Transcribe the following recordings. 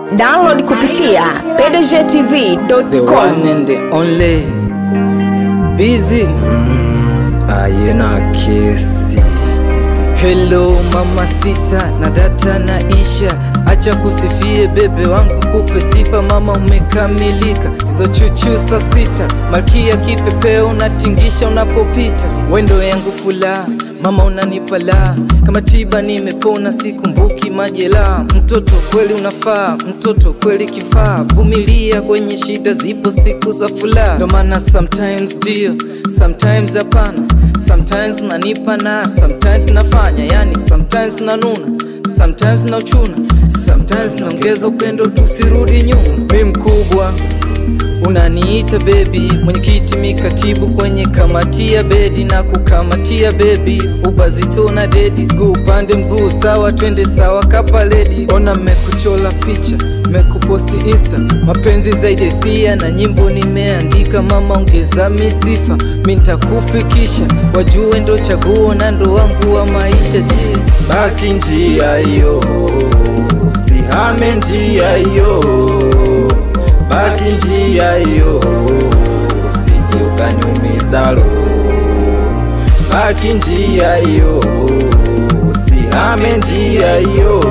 Download kupitia The pdgtv.com. one and the only Busy Ayena kesi Hello mama sita na data na isha Acha kusifie bebe wangu kupe sifa mama umekamilika Hizo chuchu saa sita Malkia kipepeo unatingisha unapopita Wendo yangu fula mama unanipa la Kama tiba nimepona sikumbuki majela Mtoto kweli unafaa mtoto kweli kifaa Vumilia kwenye shida zipo siku za furaha Ndo maana sometimes ndio sometimes hapana Sometimes unanipa na sometimes nafanya yani sometimes nanuna sometimes nauchuna sometimes naongeza upendo tusirudi nyuma mi mkubwa unaniita bebi mwenyekiti mikatibu kwenye kamati ya bedi na kukamatia bebi ubazito na dedi guu upande mguu sawa twende sawa kapaledi ona mmekuchola picha mekuposti insta mapenzi zaidi ya hisia na nyimbo nimeandika mama ongeza misifa mi ntakufikisha wajue ndo chaguo na ndo wangu wa maisha je baki njia hiyo sihame njia hiyo baki njia hiyo usije ukaniumiza roho baki njia hiyo usihame njia hiyo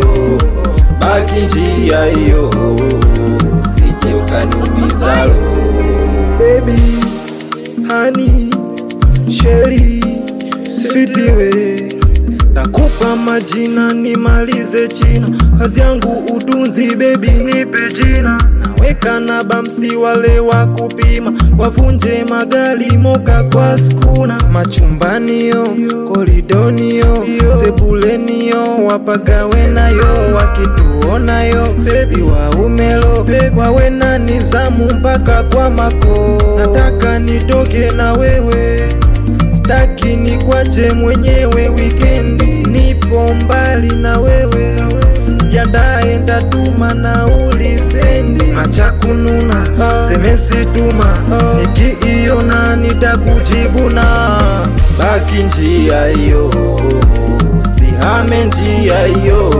baki njia hiyo usije ukaniumiza roho baby hani sheri switiwe nakupa majina nimalize china kazi yangu udunzi bebi nipe jina naweka na bamsi wale wa kupima wavunje magari moka kwa skuna machumbaniyo koridoniyo sebuleniyo wapagawe nayo wakituonayo bebi waumelo wawe na nizamu mpaka kwa mako nataka nitoke na wewe staki ni kwache mwenyewe wikendi nipo mbali na wewe jandae ntatuma nauli stendi acha kununa semesi tuma nikiiona nitakujibuna baki njia hiyo sihame njia hiyo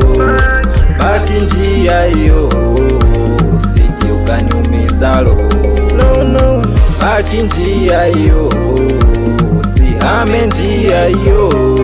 baki njia hiyo usije ukaniumiza roho no, no. baki njia hiyo usihame njia hiyo